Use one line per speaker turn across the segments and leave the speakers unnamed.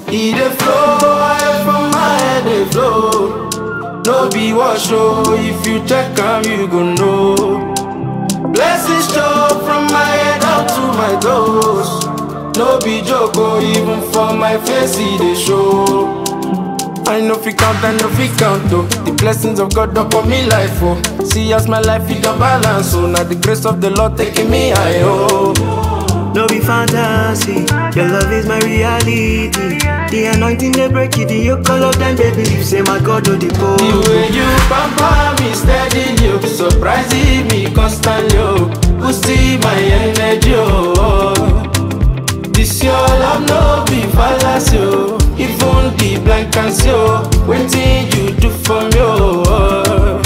E dey flow, I from my head dey flow. No be wash oh, if you check am you go know. Blessings show from my head out to my toes. No be joke oh, even for my face e dey show. I know fi count, I know fi count oh. The blessings of God upon me life oh. See as my life it got balance oh. Now the grace of the Lord taking me high oh.
No be fantasy, your love is my reality. The anointing they break it, the yoke all of them they believe. Say my God do the
The
pole.
way you pamper me steady, you surprising me constantly, oh. Boosting my energy, oh. This your love no be fallacy, oh. Even the blind can see, oh. Waiting you do for me, oh.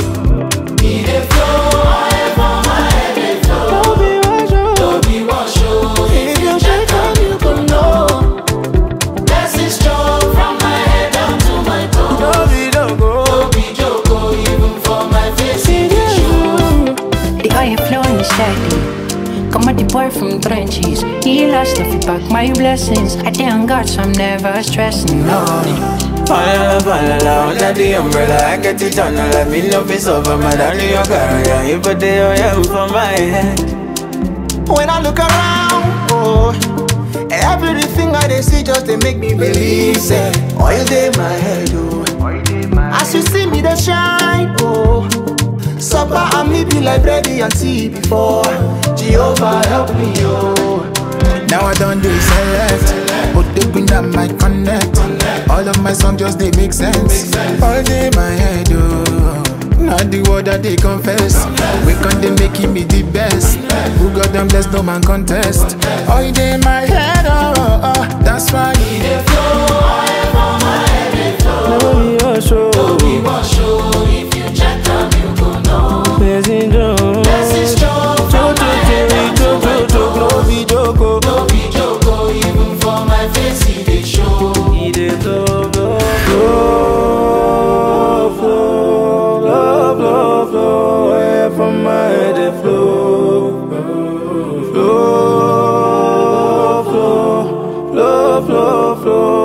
E dey flow, I for my head dey flow.
No be rush, oh.
No be wash, oh. If you check am, you go know. Blessings strong from my head down to my toes.
No be don't go.
No be joke, oh, even for my face, it dey show.
The oil flowing steady. Come at the boy from trenches. He lost if you back my blessings. I thank God, so I'm never stressing. No.
Falala, falala, under the umbrella, I get it on. Let me know if it's over, my darling, your career. You put the oil for my head.
When I look around, oh, everything I dey see just they make me believe. Say, oil dey my head, oh. As you see me, they shine, oh. Supper and me be like bread and tea before. Jehovah help me, oh.
Now I don't do select, but they bring that my connect. All of my songs just they make sense. All day my head, oh. Not the word that they confess. We can they making me the best. Who got them blessed, no man contest. All day my head, oh, oh, oh. That's why.
E dey flow, I for my head dey flow.
No be rush, oh.
No be wash, oh, if you check am, you go know.
Blessing don't.
Blessings strong from my head down to my toes.
No be joke, oh.
No be joke, oh, even for my face, e dey show.
He dey flow, flow, flow, flow, flow, flow, flow. Air from my head dey flow, flow, flow, flow, flow, flow.